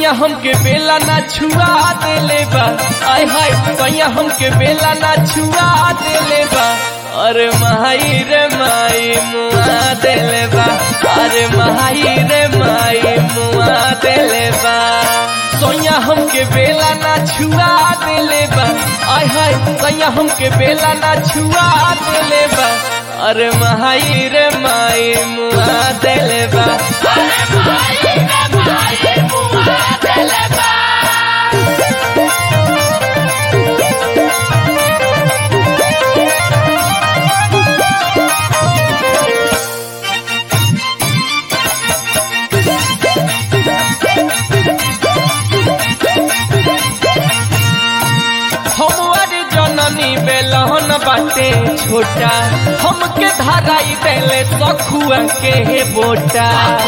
सैया हमके बेला ना छुआ देले बा आय हाय सैया हमके बेला ना छुआ देले बा अरे माई रे माई मुआ देले बा अरे माई रे माई मुआ देले बा सैया हमके बेला ना छुआ देले बा आय हाय सैया हमके बेला ना छुआ देले बा अरे माई रे माई मुआ देले बा हमार जननी बेलहन बाटे छोटा हमके धराई देले सखुआ के हे बोटा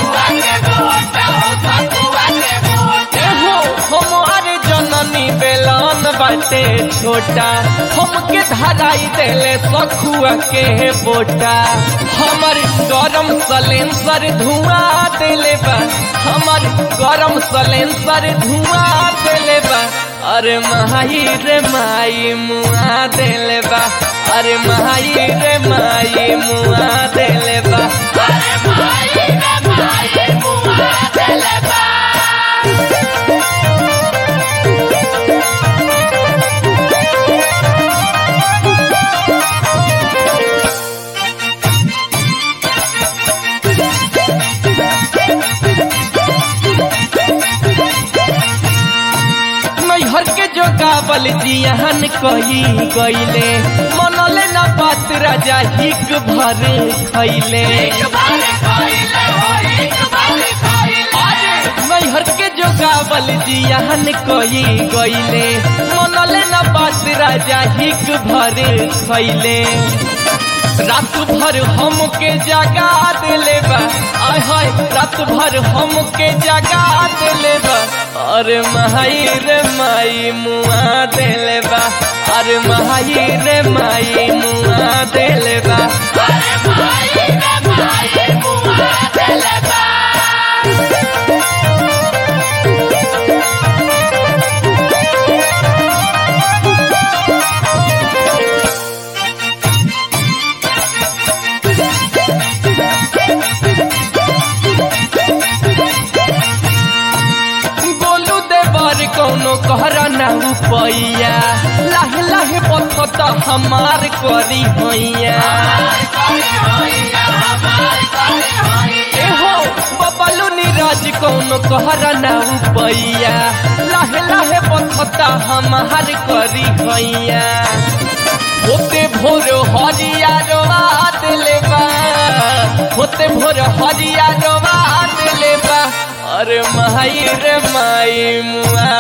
एहो हमार जननी बेलहन बाटे छोटा हमके धराई देले सखुआ के हे बोटा हमर गरम सलेंसर धुआं देले बा हमर गरम सलेंसर धुआं देले बा अरे माई रे माई मुआ देले बा अरे माई रे माई मुआ देले बा नैहर के जो गावल जियान कही गईले मनले न बात राजा हिक भर खैले नैहर के जो गावल जियान कही गईले मनले न बात राजा हिक भर खैले रात भर हमके जगा दिले बा आय हाय रात भर हमके जगा दिले बा अरे माई रे माई मुआ दिले बा अरे माई रे माई मुआ दिले बा गोलू देवर कौनो कहरा ना उपैया लाहे लाहे पथत हमार करी हैया एहो बबलू नीरज कौनो कहरा ना उपैया लाहे लाहे पथत हमार करी हैया होते भोर हरिया रोवा दिले बा होते भोर हरिया रोवा दिले बा अरे माई रे माई मुआ